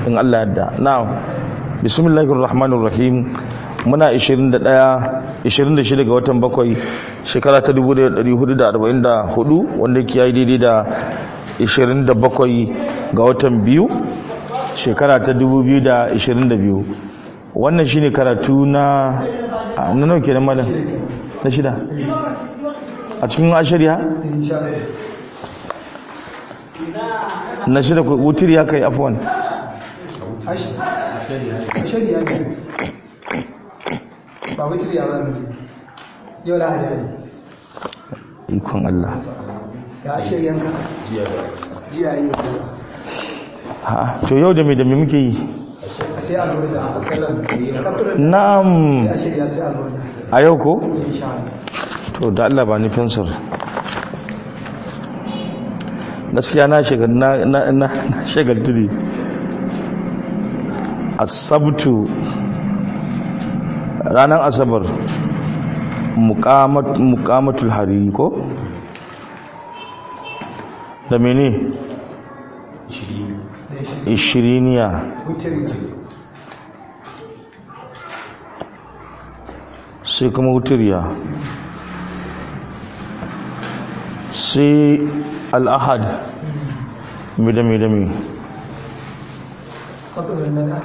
in Allah yadda na'am bismillahir rahmanir rahim muna 21 26 ga watan bakwai shekara ta 1444 wanda ke yi daidai da 27 ga watan biyu shekara ta 2022 wannan shine karatu na na nawa kenan malam na shida a cikin ashariya na shida wutir ya kai afwan shari'a ne ba wutar ya ba yau lahadi ne ikon Allah ya shari'anka jiya yi ha to yau da me da me muke yi sai a lura da asalan na'am ya shirya sai a lura da a yau ko insha Allah to da Allah ba ni fensir gaskiya na shiga na na na shagaltu ne asabtu ranar asabar muqamat muqamatul hariri ko da mene da shi ishiriniya wutar ya sai kuma wutiriya sai al'ahad midami-dami kwakwalwar nada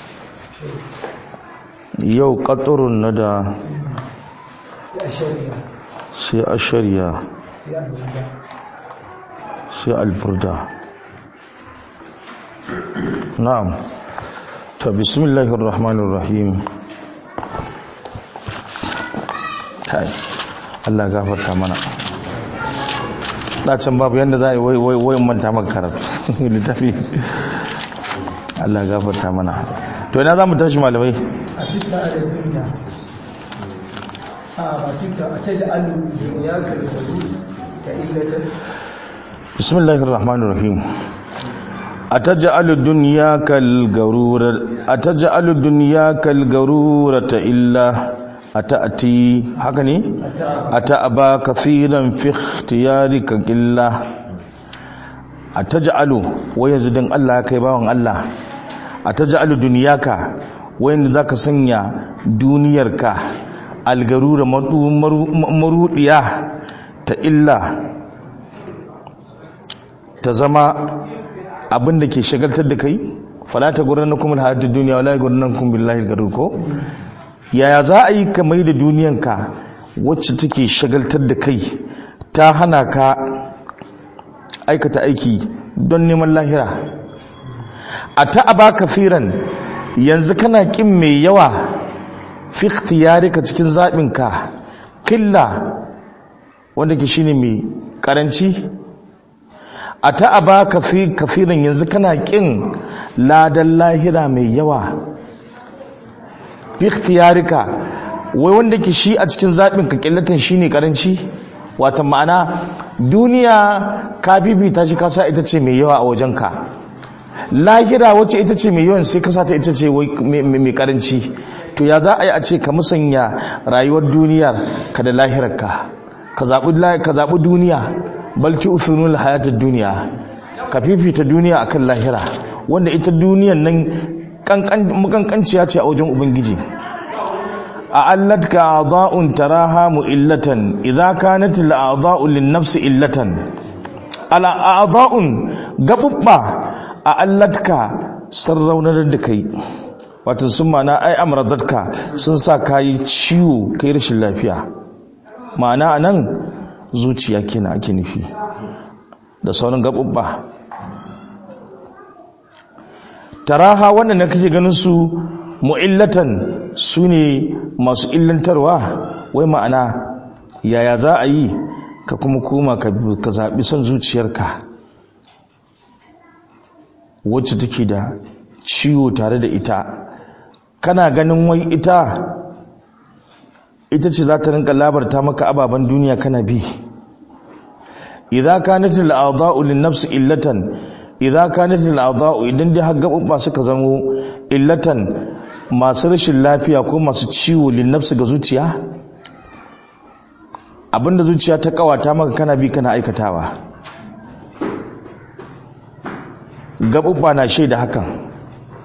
yau ƙaturun na da sai a shari'a sai ashariya sai a lura da sai alburda na'am ta bismillahir rahmanir rahim kai Allah gafarta mana can babu yadda za a yi wai wai wai manta maka karatu littafi Allah gafarta mana to ina za mu tashi malamai a sita a da duniya a ba sita a ta ja'alu duniya ka da tazu ta illatar bismillahir rahmanir rahim ataj'alu dunyaka al-garura ataj'alu dunyaka al-garurata illa ata'ti haka ne ata'aba kaseeran fi ikhtiyarika illa ataj'alu wai yanzu dan Allah kai bawan Allah ataj'alu dunyaka wai yanzu zaka sanya duniyarka al-garura marudiya ta illa ta zama abin da ke shagaltar da kai falata gurin na kuma hayatun duniya wala gurin nan kuma billahi garur ko yaya za a yi ka mai da duniyanka wacce take shagaltar da kai ta hana ka aikata aiki don neman lahira a ta'aba kafiran yanzu kana kin mai yawa fi ikhtiyarika cikin zaɓinka killa wanda ke shine mai karanci a ta'aba kafirin yanzu kana kin ladan lahira mai yawa fi ikhtiyarika wai wanda ke shi a cikin zaɓin ka ƙillatan shi ne ƙaranci wata ma'ana duniya ka bibita shi kasa ita ce mai yawa a wajenka lahira wacce ita ce mai yawan sai kasa ta ita ce mai ƙaranci to ya za a yi a ce ka musanya rayuwar duniyar ka da lahirarka ka zaɓi duniya balci usunul hayatar duniya ka fifita duniya akan lahira wanda ita duniyan nan makankanciya ce a wajen ubangiji a allatka a'dha'un taraha mu'illatan idza kanat al'a'dha'u lin-nafsi illatan ala a'dha'un gabubba a allatka sarraunar da kai wato sun mana ai amradatka sun sa kayi ciwo kai rashin lafiya ma'ana anan zuciya kenan ake nufi da sauran gabubba taraha wannan da kake ganin su mu'illatan su ne masu illantarwa wai ma'ana yaya za a yi ka kuma koma ka zaɓi son zuciyarka wacce take da ciwo tare da ita kana ganin wai ita ita ce za ta rinka labarta maka ababen duniya kana bi idza kanat al-a'dha'u lin-nafs illatan idza kanat al-a'dha'u idan dai har gabubba suka zamo illatan masu rashin lafiya ko masu ciwo lin-nafs ga zuciya abinda zuciya ta kawata maka kana bi kana aikatawa gabubba na shaida hakan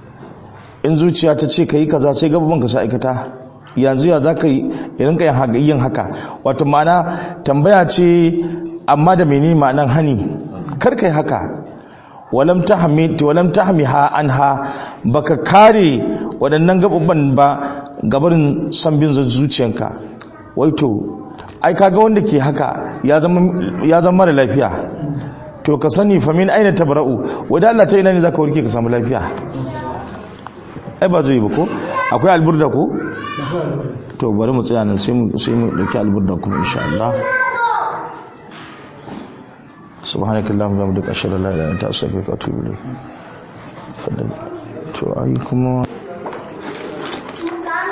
in zuciya ta ce ka yi kaza sai gaban ka sa aikata yanzu ya za ka yi irin ka yin haka wato ma'ana tambaya ce amma da mene ma'anan hani kar ka yi haka walam tahmi walam tahmiha anha baka kare waɗannan gaɓuɓɓan ba gabarin san bin zuciyanka waito ai kaga wanda ke haka ya zama mara lafiya to ka sani famin aina tabra'u wadda Allah ta ina ne zaka warke ka samu lafiya ai ba zai ba ko akwai alburda ko to bari mu tsaya nan sai mu sai mu dauki alburda kuma insha Allah subhanakallahumma wa bihamdika ashhadu an la ilaha illa anta astaghfiruka wa atubu ilayk to ai kuma